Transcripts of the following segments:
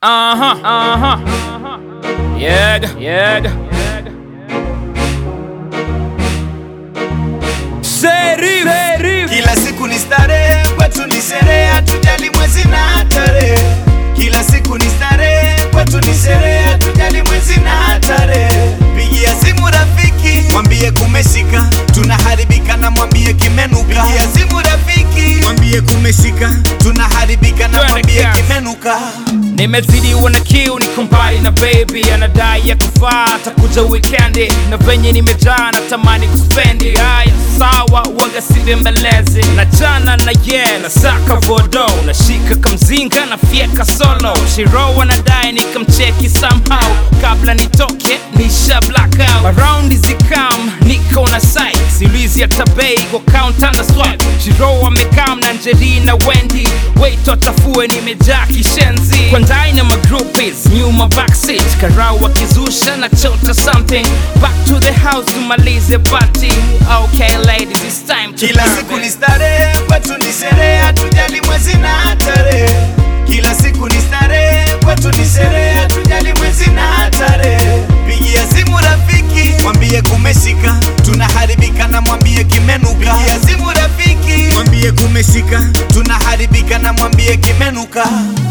Uh-huh, uh-huh. Yeah, yeah. Serif, serif. Kila siku ni starehe, kwetu ni sherehe, hatujali mwezi na tarehe. Kila siku ni starehe, kwetu ni sherehe, hatujali mwezi na tarehe. Pigia simu rafiki, mwambie kumeshika, tunaharibika na mwambie kimenuka. Pigia simu rafiki, mwambie kumeshika, tunaharibika na Twende mwambie kazi. kimenuka. nimezidiwa na kiu ni kumbali na baby anadai ya kufaa atakuja wikendi na venye nimejaa natamani kuspendi haya sawa waga sivembelezi na jana na ye na saka vodo nashika kamzinga na fieka solo shiro anadai nikamcheki somehow kabla nitoke nisha blackout maraundi zikam niko na site siulizi hata bei kwa counter na swipe shiro amekam na njerina wendi wait watafue nimejaa kishenzi kwa ndani na magroupies nyuma backseat karau wakizusha na chota something back to the house tumalize party okay ladies it's time to Kila party. siku ni starehe, kwetu ni sherehe, hatujali mwezi na tarehe. Kila siku ni starehe, kwetu ni sherehe, hatujali mwezi na tarehe. Pigia simu rafiki, mwambie kumeshika, tunaharibika na mwambie kimenuka. Pigia simu rafiki, mwambie kumeshika, tunaharibika na mwambie kimenuka.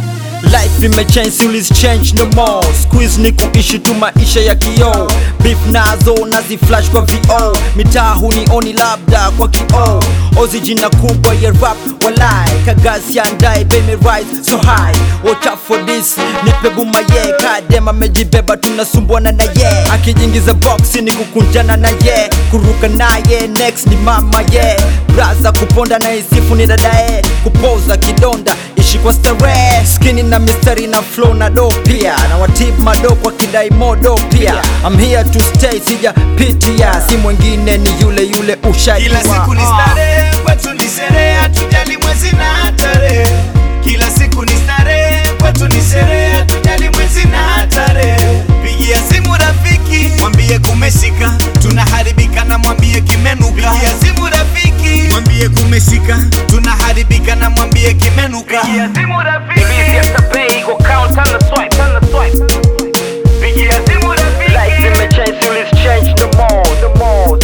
Life imechange, siulis change no more Squeeze ni kuishi tu maisha ya kioo Beef nazo nazi flash kwa VO Mitaa hunioni labda kwa kioo Ozi jina kubwa ya rap walai Kagasi ya ndai baby rise so high Watch out for this Nipe buma ye Kadema mejibeba tunasumbuana na ye Akijingiza boxi ni kukunjana na ye Kuruka naye next ni mama ye Braza kuponda na isifu ni dadae Kupoza kidonda ishi kwa starehe skini na mistari na flow na do pia na watip mado kwa kidai modo pia I'm here to stay sija pitia si mwingine ni yule yule ushajua Kila siku ni Ah. starehe, kwetu ni sherehe, hatujali mwezi na tarehe. Kila siku ni starehe, kwetu ni sherehe, hatujali mwezi na tarehe. Pigia simu rafiki, mwambie kumeshika, tunaharibika na mwambie kimenuka. Pigia simu rafiki, mwambie kumeshika, tunaharibika na mwambie kimenuka. Pigia simu rafiki, Siulizi hata bei kwa counter na swipe, na swipe. pigia simu Life rafiki, imechange, siulis change no more, no more.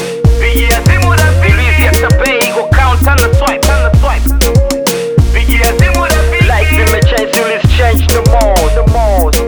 pigia simu Siulizi rafiki, hata bei kwa counter na swipe, na swipe. pigia simu Life rafiki. imechange, siulis change no more, no more.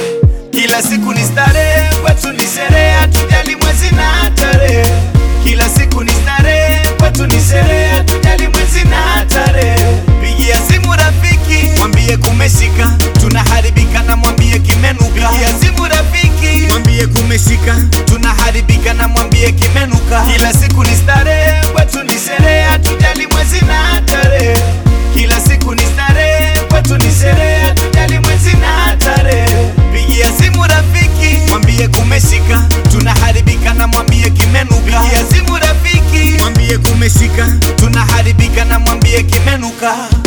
Kila siku ni starehe, kwetu ni sherehe, hatujali mwezi na tarehe. Kila siku ni starehe, kwetu ni sherehe, hatujali mwezi na tarehe. Pigia simu rafiki, mwambie kumeshika, tunaharibika na mwambie kimenuka. Pigia simu rafiki, mwambie kumeshika, tunaharibika na mwambie kimenuka. Kila siku ni starehe, kwetu ni sherehe, hatujali mwezi na tarehe. Kila siku ni starehe, kwetu ni sherehe, hatujali mwezi na tarehe. Pigia simu rafiki, mwambie kumeshika, tunaharibika na mwambie kimenuka. Pigia simu rafiki, mwambie kumeshika, tunaharibika na mwambie kimenuka.